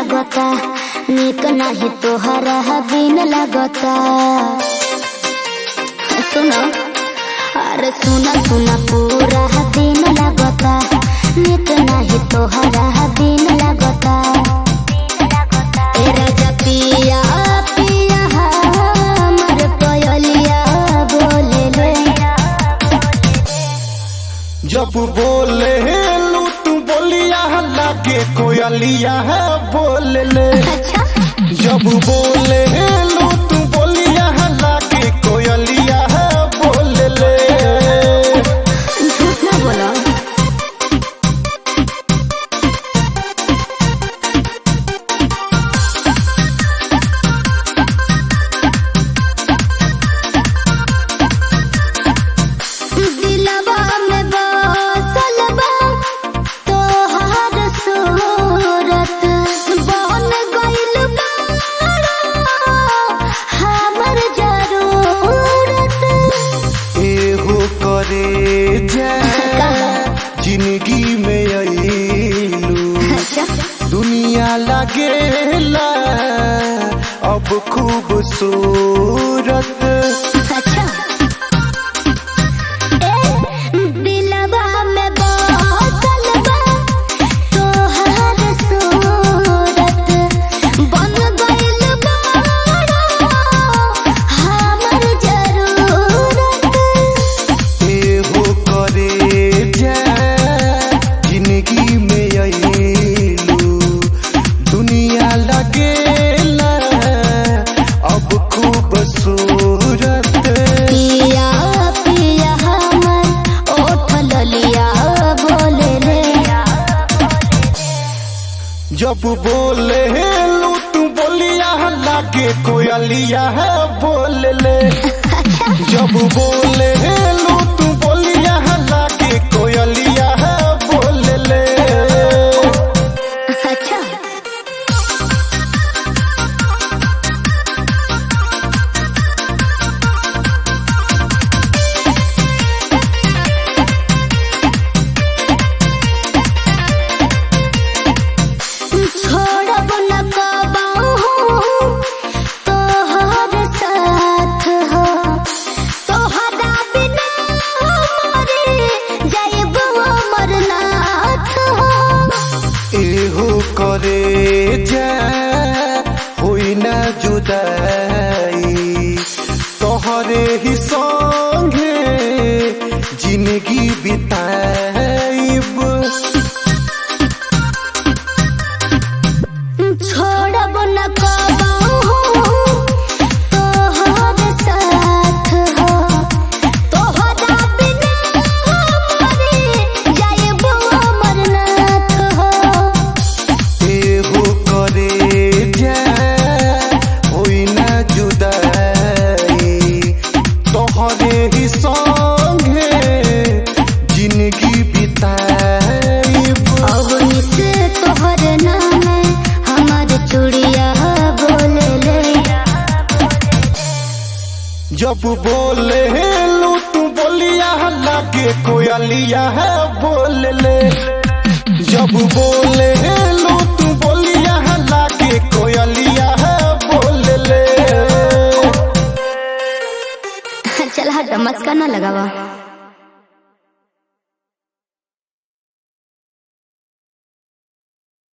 लागता निक नाही तोहरा बिन लागता सुनो अरे सुना सुना पूरा दिन लागता निक नाही तोहरा बिन लागता ए राजा पिया पिया हमर कोयलिया बोले ले जब बोले लू तू बोलिया लागे कोयलिया है बोल ले अच्छा जब बोले लू तू बोलिया लागे कोयलिया है बोल ले झूठ ना बोलो दिलवा में बसल बा तोहार सूरत बन गइल बाड़ा हमर जरूरत एहो करे जा जिंदगी में अइलू दुनिया लगेला अब खूबसूरत अच्छा ए दिलवा में बसल बा तोहार सूरत बन गइल बाड़ा हमर जरूरत एहो करे जा जिंदगी में अइलू दुनिया लगेला अब खूबसूरत पिया पिया हमर ओठ ललिया बोले रे जब बोले लू तू बोलिया लागे कोयलिया है बोल ले जब बोले लू तू बोलिया लागे कोयलिया है बोल ले अच्छा छोड़ब न कबाहू तोहर साथ हो तोहरा बिना मरे जाइब अमरनाथ हो एहो करे जा होई ना जुदाई तोहरे ही संगे जिंदगी बिताइब छोड़ब न कबाहू तोहर साथ हो तोहरा बिना मरे जाइब अमरनाथ हो एहो करे जा होई ना जुदाई तोहरे ही संगे जिंदगी बिताइब अवनी से तोहर नाम हमार चूड़िया बोले ले जब बोले लू तू बोलिया लागे कोयलिया है बोल ले जब बोले लू तू बोलिया लागे कोयलिया है बोल ले चल हट मस्का ना लगावा